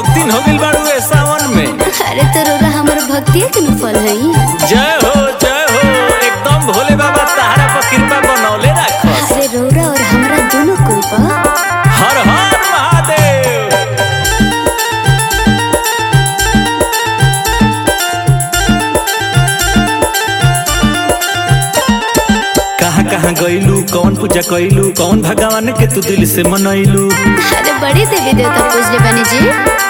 भक्तिन हो गइल बाड़ू ए सावन में अरे तो रोरा हमर भक्तिया के न फल है जय हो जय हो एकदम भोले बाबा तहरा पर कृपा बनौले राखस अरे रोरा और हमरा दोनों कोई बा हर हर महादेव कहाँ कहाँ गइलू कौन पूजा कइलू कौन भगवान के तू दिल से मनैलू अरे बड़ी देवी देवता पूजले बनी जी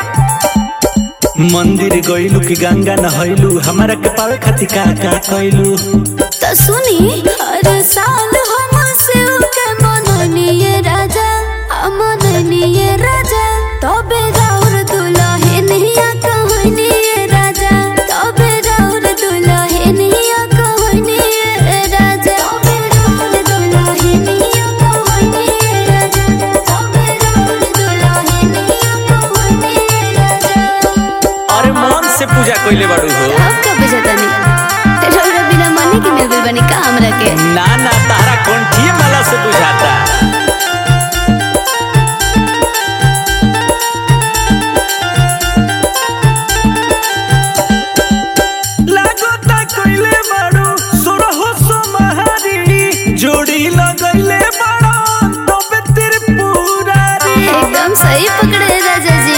मंदिर गइलू कि गंगा नहैलू हमारा के पावे खातिर का का कइलू तो सुनी हर साल हम शिव के मननिए राजा हम मननिए राजा तबे राउर दुल्हनिया कहनिए राजा तबे राउर दुल्हनिया कहनिए राजा तबे राउर दुल्हनिया कहनिए राजा तबे राउर दुल्हनिया कहनिए राजा अरे मन से पूजा कइले बाड़ू हो अब का बुझतानी रौरा बिना मने के मिल गइल बनी का हमरा के ना ना तारा कंठिए माला से बुझाता लागता कइले बाड़ू सोरहो सोमहारी जोड़ी लगइले बाड़ो तबे त्रिपुरारी एकदम सही पकड़े राजा जी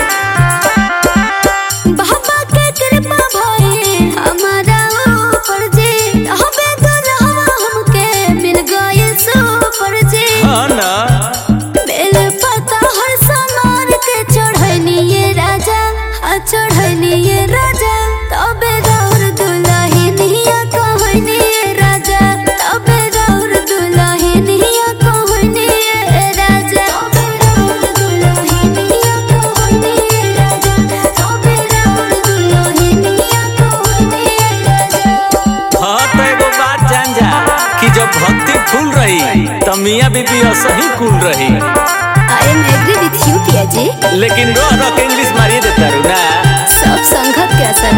बाबा के कृपा भई हमारा ऊपर जी हबे दुल्हवा हमके मिल गए सुपर जी हाँ ना बेल पता हर समार के चढ़निए राजा आ चढ़निए राजा तबे राउर दुल्हनिया कहनिए राजा तबे राउर दुल्हनिया कहनिए राजा तबे राउर दुल्हनिया कहनिए राजा तबे राउर दुल्हनिया कहनिए राजा हाँ तो एगो बात जान जा कि जब भक्ति फूल रही त मियाँ बीबी असही कुल रही I am agree with you पिया जी लेकिन रो रो के इंग्लिश मारिए देता रू ना सब संगत के असर